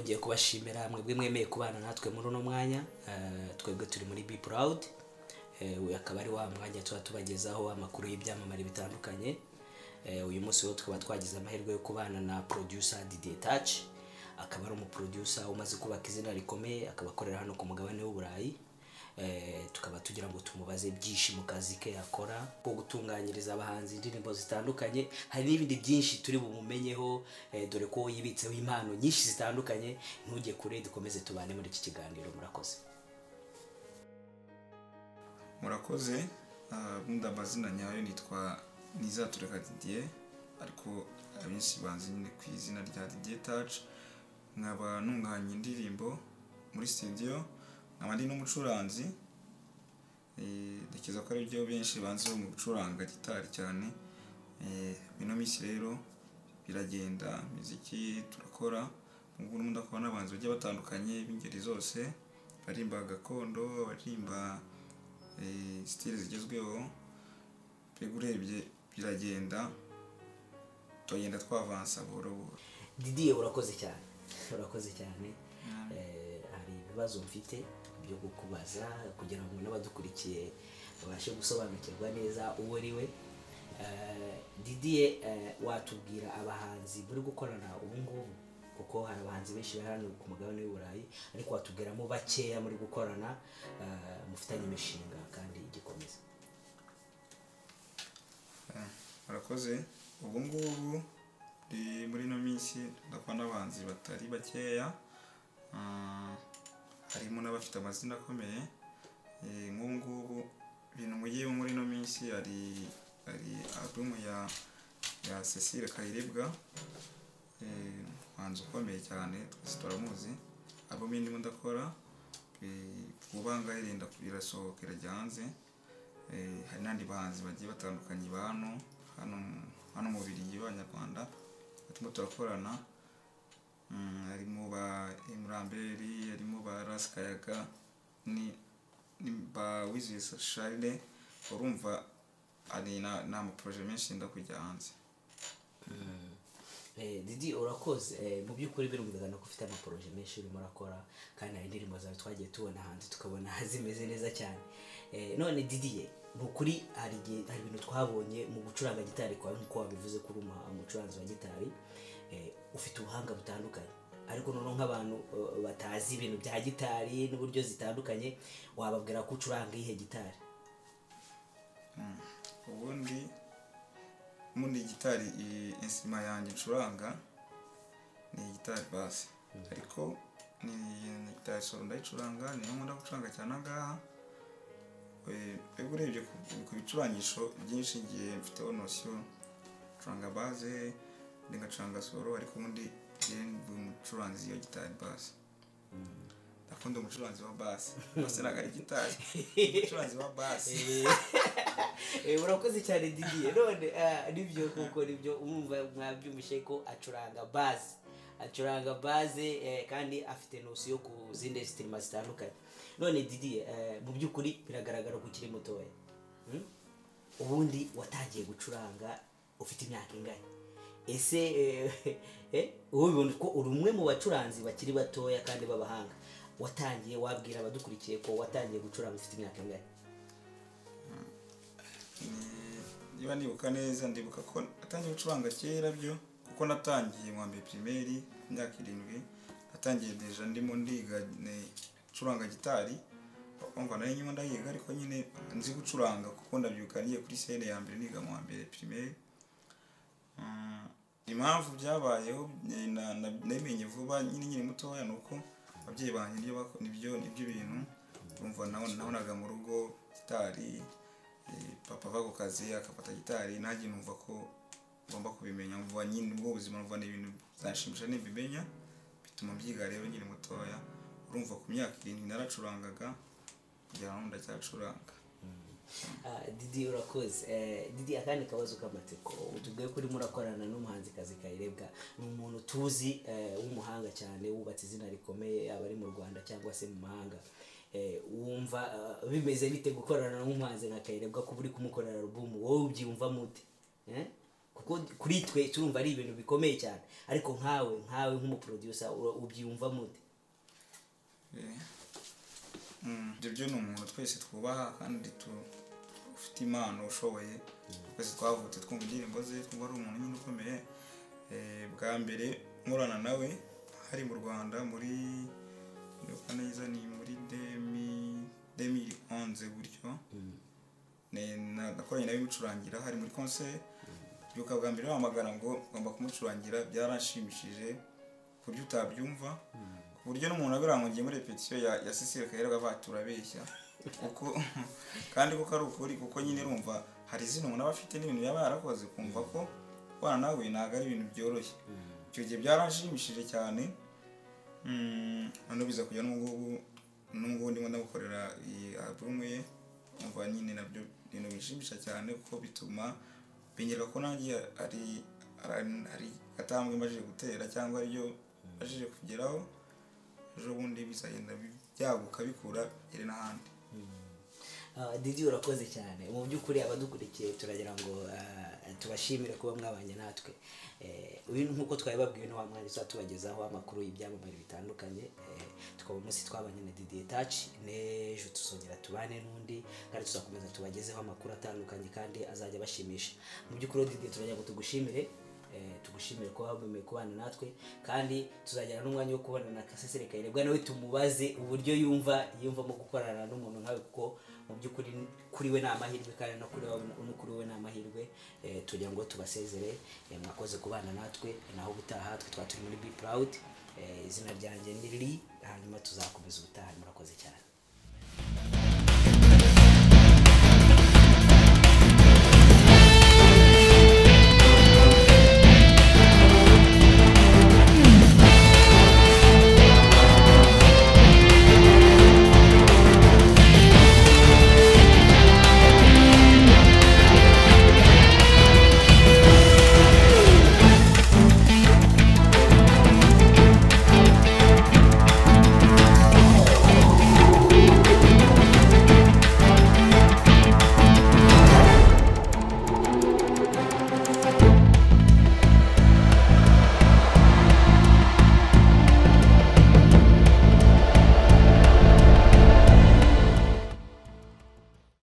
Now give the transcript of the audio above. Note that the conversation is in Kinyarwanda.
kubashimira mwebwe mwemeye kubana natwe muri uno mwanya twebwe turi muri bi purawudi uyu akaba ari wa mwanya tuba tubagezaho amakuru y'ibyamamare bitandukanye uyu munsi wo tukaba twagize amahirwe yo kubana na producer Didier Touch akaba ari umuproducer umaze kubaka izina rikomeye akaba akorera hano ku mugabane w'uburayi tukaba tugira ngo tumubaze byinshi mu kazi ke yakora ko gutunganyiriza abahanzi indirimbo zitandukanye hari n'ibindi byinshi turi bumumenyeho dore ko yibitseho impano nyinshi zitandukanye ntujye kure dukomeze tubane muri iki kiganiro murakoze murakoze bundi amazina nyayo nitwa nizatureka didiye ariko abenshi banzi nyine ku izina rya didiye taci nkaba ntunganya indirimbo muri studio nkaba ndi n'umucuranzi ndakeka ko ari byo benshi banze mu gucuranga gitari cyane bino minsi rero biragenda imiziki turakora ubu ngubu ndakubona n'abanzi bagiye batandukanye b'ingeri zose barimba gakondo barimba sitire zigezweho mbega urebye biragenda tugenda twavansa buhoro buhoro didiye urakoze cyane urakoze cyane hari ibibazo mfite byo kukubaza kugira ngo n'abadukurikiye babashe gusobanukirwa neza uwo ari we didiye watubwira abahanzi bari gukorana ubu ngubu kuko hari abahanzi benshi bari hano ku mugabane w'uburayi ariko watubwiramo bakeya muri gukorana mufitanye imishinga kandi igikomeza murakoze ubu ngubu muri ino minsi ndakora n'abahanzi batari bakeya harimo n'abafite amazina akomeye nk'ubu ngubu ibintu mugiye muri ino minsi hari hari alubumu ya ya cecile kayiribwa umuhanzi ukomeye cyane twese turamuzi alubumu irimo ndakora kubanga irenda irasohoka irajya hanze hari n'andi bahanzi bagiye batandukanye ba hano hano mu birigi b'abanyarwanda barimo turakorana harimo ba emuramberi harimo ba rasikayaga ni ba wizihiza sharire urumva ari ni amaporoje menshi yenda kujya hanze didi urakoze mu by'ukuri birumvikana ko ufite amaporoje menshi urimo urakora kandi hari indirimbo zawe twagiye tubona hanze tukabona zimeze neza cyane none didiye ni ukuri hari ibintu twabonye mu gucuranga gitari kwawe nk'uko wabivuze kuri umucuranzi wa gitari ufite ubuhanga butandukanye ariko noneho nk'abantu batazi ibintu bya gitari n'uburyo zitandukanye wababwira ko ucuranga iyihe gitari ubundi ubundi gitari insima yanjye icuranga ni gitari basi ariko ni gitari soro ndayicuranga niyo nkunda gucuranga cyane ahangaha mbega urebye ku bicurangisho byinshi ngiye mfiteho nosiyo gucuranga baze ngacuranga soro ariko ubundi ndi umucuranzi iyo gitari basi ndakunda umucuranzi wa basi basi ntabwo ari gitari umucuranzi wa basi urakoze cyane didiye none nibyo kuko nibyo umwumva mwabyumvishe ko acuranga basi acuranga baze kandi afite nosiyo ku zindi sitirima zitandukanye none didiye mu by'ukuri biragaragara ko ukiri mutoya ubundi watangiye gucuranga ufite imyaka ingana ese ubibona ko uri umwe mu bacuranzi bakiri batoya kandi b'abahanga watangiye wabwira abadukurikiye ko watangiye gucuranga ufite imyaka ingana niba nibuka neza ndibuka ko natangiye gucuranga kera byo kuko natangiye mu mbere pirimeri imyaka irindwi natangiye deja ndimo ndiga gucuranga gitari urumva nayo nyuma ndayiga ariko nyine nzi gucuranga kuko ndabyibuka niyo kuri sene ya mbere niga mu mbere pirimeri impamvu byabayeho nabimenye vuba nyine nyiri mutoya ni uko ababyeyi banjye nibyo nibyo bintu urumva nabonaga mu rugo gitari papa ava ku kazi akafata gitari nanjye numva ko ngomba kubimenya mvuba nyine ubwo ubuzima mvuba ni ibintu byanshimisha nibimenya bituma mbyiga rero nyiri mutoya urumva ku myaka irindwi naracurangaga kugira ngo ndacyacuranga didi urakoze didi akandi kabazo k'amatsiko utubwiye ko urimo urakorana n'umuhanzikazi kayirebwa ni umuntu tuzi w'umuhanga cyane wubatse izina rikomeye yaba ari mu rwanda cyangwa se mu mahanga wumva bimeze bite gukorana n'umuhanzi nka kayirebwa kuba uri kumukorera alubumu wowe ubyiyumva mute kuko kuri twe turumva ari ibintu bikomeye cyane ariko nkawe nkawe nk'umuproducer ubyiyumva mute ibyo byo ni umuntu twese twubaha kandi ufite impano ushoboye twese twavutse twumva indirimbo ze twumva ari umuntu nyine ukomeye bwa mbere nkorana nawe hari mu rwanda muri ndabona neza ni muri demi demi onze gutyo nakoranye nawe imucurangira hari muri konseri byuka bwa mbere wamagana ngo ugomba kumucurangira byarashimishije ku buryo utabyumva ku buryo n'umuntu abirangungiye muri repetition ya sisire kayirega baturabeshya kuko kandi kuko ari ukuri kuko nyine rumva hari izina umuntu aba afite n'ibintu yaba yarakoze kumva ko kubana nawe ntabwo ari ibintu byoroshye icyo gihe byarashimishije cyane noneho biza kujya n'ubungubu n'ubungubu ndimo ndagukorera iyi alubumu ye umva nyine nabyo ibintu bishimisha cyane kuko bituma binyereka ko nanjye ari ari agatambwe mbajije gutera cyangwa aribyo mbajije kugeraho ejo bundi bizagenda byaguka bikura iri n'ahandi didi urakoze cyane mu by'ukuri abadukurikiye turagira ngo tubashimire kuba mwabanye natwe uyu nk'uko twari babwiwe n'uwa mwanya tuba tubagezaho amakuru y'ibyamamare bitandukanye tukaba umunsi twabanye na didiye taci n'ejo tuzongera tubane n'undi kandi tuzakomeza tubagezeho amakuru atandukanye kandi azajya bashimisha mu by'ukuri didiye turagira ngo tugushimire tugushimire kuba wabemeye kubana natwe kandi tuzagera n'umwanya wo kubana na kasesere kayirebwa nawe tumubaze uburyo yumva yiyumvamo gukorana n'umuntu nkawe kuko mu by'ukuri kuri we ni amahirwe kandi no kuri we ni amahirwe tugira ngo tubasezere mwakoze kubana natwe naho ubutaha twe twaba turi muri be proud izina ryanjye ni riri hanyuma tuzakomeza ubutaha murakoze cyane